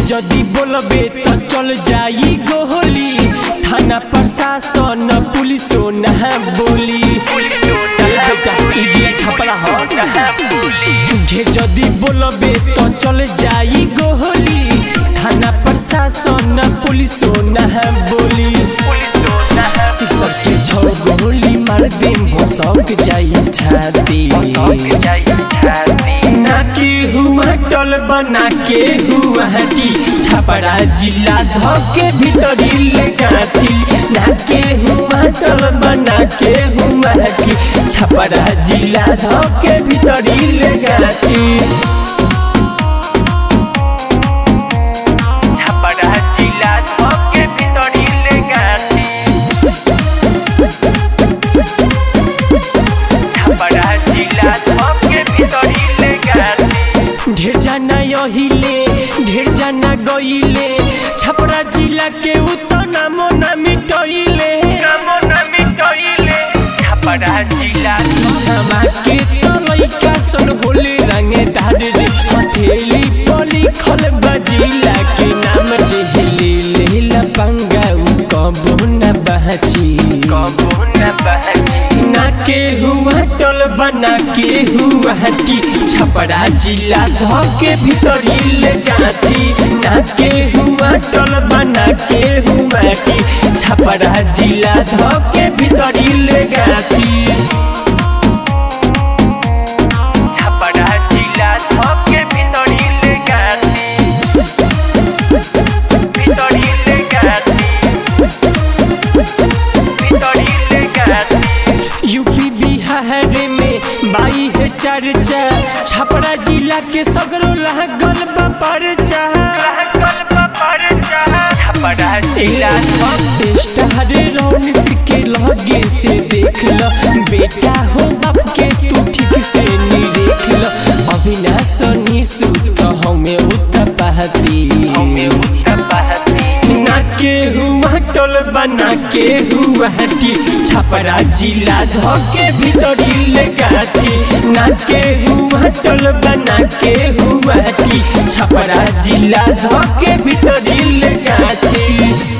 जदी बोलबे तो चल जाई गोली थाना प्रशासन पुलिसो ना बोली ए बेटा इजिया छपरा हो ढे जदी बोलबे तो चल जाई गोली थाना प्रशासन पुलिसो ना बोली शिक्षक के छौ गोली मार दे भसक जाई छाती ना के हुआ टल बना के हुआ हटी छपरा जिला धके भीतरी ले गाथी ना के हुआ टल बना के हुआ हटी छपरा जिला धके भीतरी ले गाथी छपरा जिला धके भितरी ले गाथी छपरा जिला धके भितरी ले गाथी ढेर जाना यहिले ढेर जाना गइले छपरा जिला के उतना मोना मिटइले नमो नमी टइले छपरा जिला हमा के तो लइका सन होले रंगे दाद रे हथेली पली खल बजिला के नाम जे हिली लेला पंगा उ कबो न बहची कबो न बहजी ना के हुआ टल बना के हुआ हटी छपरा जिला धके भीतरी ले गाथी ना के हुआ टल बना के हुआ हटी छपरा जिला धके भीतरी ले गाथी छपरा जिला धके भितरी ले गाथी भितरी ले गाथी भितरी ले गाथी यूपी बिहार में बाई है चर्चा छपरा जिला के सगरो लागल बा परचा रहकल पर जा छपरा जिला स्टार रौनक के लगे से देख लो बेटा हो बाप के तू ठीक से निरेख लो अविनाश निशु तो हमें उत्पाती में उत्तर बहती ना के हुआ टोल बना के हुआ हटी छपरा जिला धके भीतरी ले गाथी ना के हुआ टोल बना के हुआ हटी छपरा जिला धके भीतरी ले गाथी